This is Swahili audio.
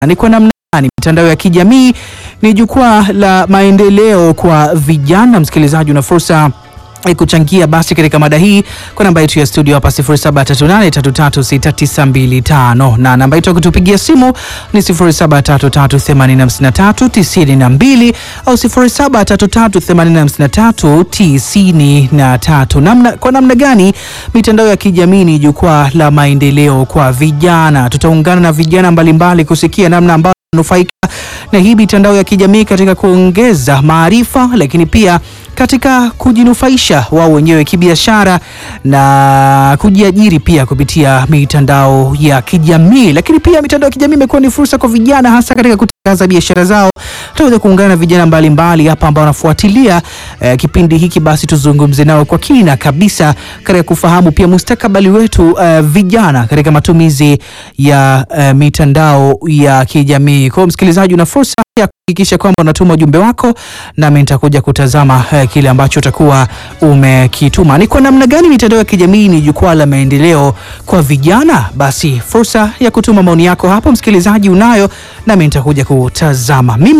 ni kwa namna gani mitandao ya kijamii ni jukwaa la maendeleo kwa vijana. Msikilizaji, una fursa ya kuchangia basi katika mada hii kwa namba yetu ya studio hapa 0738336925 na namba yetu ya kutupigia simu ni 0733859392 au 0733859393. Namna, kwa namna gani mitandao ya kijamii ni jukwaa la maendeleo kwa vijana? Tutaungana na vijana mbalimbali kusikia namna ambayo nufaika na hii mitandao ya kijamii katika kuongeza maarifa, lakini pia katika kujinufaisha wao wenyewe kibiashara na kujiajiri pia kupitia mitandao ya kijamii. Lakini pia mitandao ya kijamii imekuwa ni fursa kwa vijana, hasa katika kutangaza biashara zao. Tutaweza kuungana na vijana mbalimbali hapa ambao wanafuatilia eh, kipindi hiki, basi tuzungumze nao kwa kina kabisa katika kufahamu pia mustakabali wetu eh, vijana katika matumizi ya eh, mitandao ya kijamii. Kwa hiyo msikilizaji, una fursa ya kuhakikisha kwamba unatuma ujumbe wako, nami nitakuja kutazama eh, kile ambacho utakuwa umekituma. Ni kwa namna gani mitandao ya kijamii ni jukwaa la maendeleo kwa vijana? Basi fursa ya kutuma maoni yako hapo, msikilizaji, unayo, nami nitakuja kutazama. Mimi